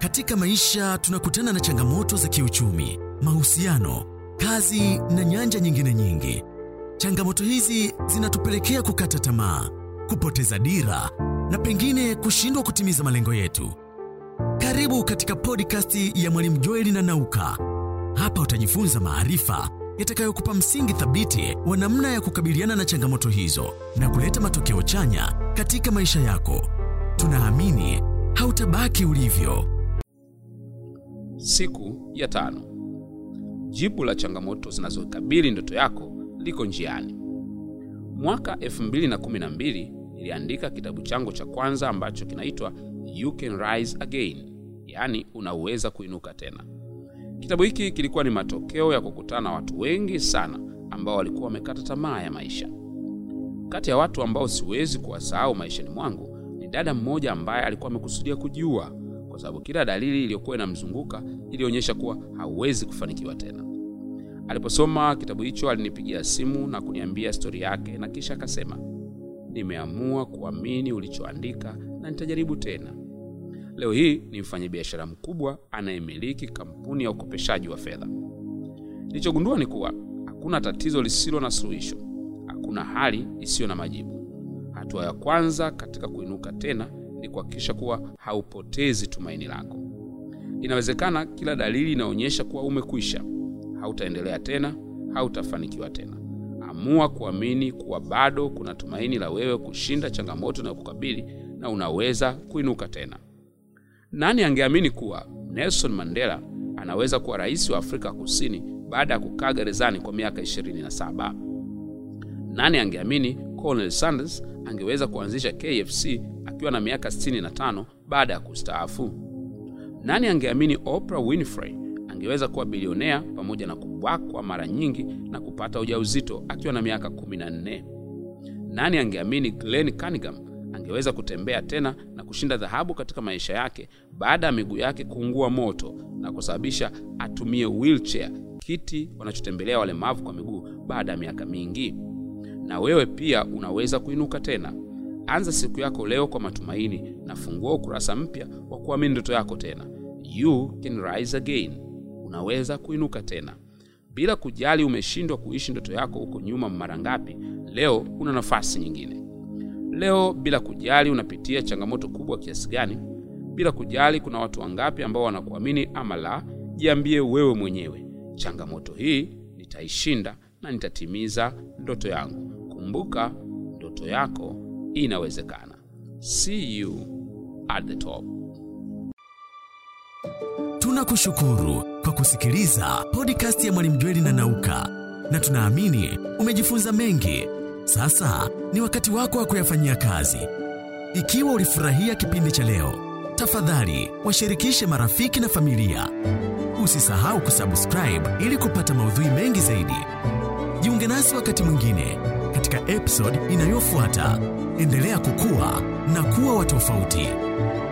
Katika maisha tunakutana na changamoto za kiuchumi, mahusiano, kazi na nyanja nyingine nyingi. Changamoto hizi zinatupelekea kukata tamaa, kupoteza dira na pengine kushindwa kutimiza malengo yetu. Karibu katika podcast ya Mwalimu Joeli na Nauka. Hapa utajifunza maarifa yatakayokupa msingi thabiti wa namna ya kukabiliana na changamoto hizo na kuleta matokeo chanya katika maisha yako. Tunaamini hautabaki ulivyo. Siku ya tano. Jibu la changamoto zinazokabili ndoto yako liko njiani. Mwaka 2012 niliandika kitabu changu cha kwanza ambacho kinaitwa You Can Rise Again, yaani unaweza kuinuka tena. Kitabu hiki kilikuwa ni matokeo ya kukutana na watu wengi sana ambao walikuwa wamekata tamaa ya maisha. Kati ya watu ambao siwezi kuwasahau maishani mwangu ni dada mmoja ambaye alikuwa amekusudia kujiua kwa sababu kila dalili iliyokuwa inamzunguka ilionyesha kuwa hauwezi kufanikiwa tena. Aliposoma kitabu hicho, alinipigia simu na kuniambia stori yake, na kisha akasema, nimeamua kuamini ulichoandika na nitajaribu tena. Leo hii ni mfanyabiashara mkubwa anayemiliki kampuni ya ukopeshaji wa fedha. Nilichogundua ni kuwa hakuna tatizo lisilo na suluhisho, hakuna hali isiyo na majibu. Hatua ya kwanza katika kuinuka tena ni kuhakikisha kuwa haupotezi tumaini lako. Inawezekana kila dalili inaonyesha kuwa umekwisha, hautaendelea tena, hautafanikiwa tena. Amua kuamini kuwa bado kuna tumaini la wewe kushinda changamoto na kukabili na unaweza kuinuka tena. Nani angeamini kuwa Nelson Mandela anaweza kuwa rais wa Afrika Kusini baada ya kukaa gerezani kwa miaka 27? Nani angeamini Colonel Sanders angeweza kuanzisha KFC akiwa na miaka 65 baada ya kustaafu? Nani angeamini Oprah Winfrey angeweza kuwa bilionea pamoja na kubakwa mara nyingi na kupata ujauzito akiwa na miaka 14? Nani angeamini Glenn Cunningham angeweza kutembea tena na kushinda dhahabu katika maisha yake baada ya miguu yake kuungua moto na kusababisha atumie wheelchair, kiti wanachotembelea walemavu kwa miguu baada ya miaka mingi? Na wewe pia unaweza kuinuka tena. Anza siku yako leo kwa matumaini na fungua ukurasa mpya wa kuamini ndoto yako tena. You can rise again. Unaweza kuinuka tena. Bila kujali umeshindwa kuishi ndoto yako huko nyuma mara ngapi, leo una nafasi nyingine. Leo bila kujali unapitia changamoto kubwa kiasi gani, bila kujali kuna watu wangapi ambao wanakuamini ama la, jiambie wewe mwenyewe, changamoto hii nitaishinda na nitatimiza ndoto yangu. Kumbuka, ndoto yako inawezekana. See you at the top. Tunakushukuru kwa kusikiliza podcast ya Mwalimu Jweli na Nauka, na tunaamini umejifunza mengi. Sasa ni wakati wako wa kuyafanyia kazi. Ikiwa ulifurahia kipindi cha leo, tafadhali washirikishe marafiki na familia. Usisahau kusubscribe ili kupata maudhui mengi zaidi. Jiunge nasi wakati mwingine katika episode inayofuata. Endelea kukua na kuwa wa tofauti.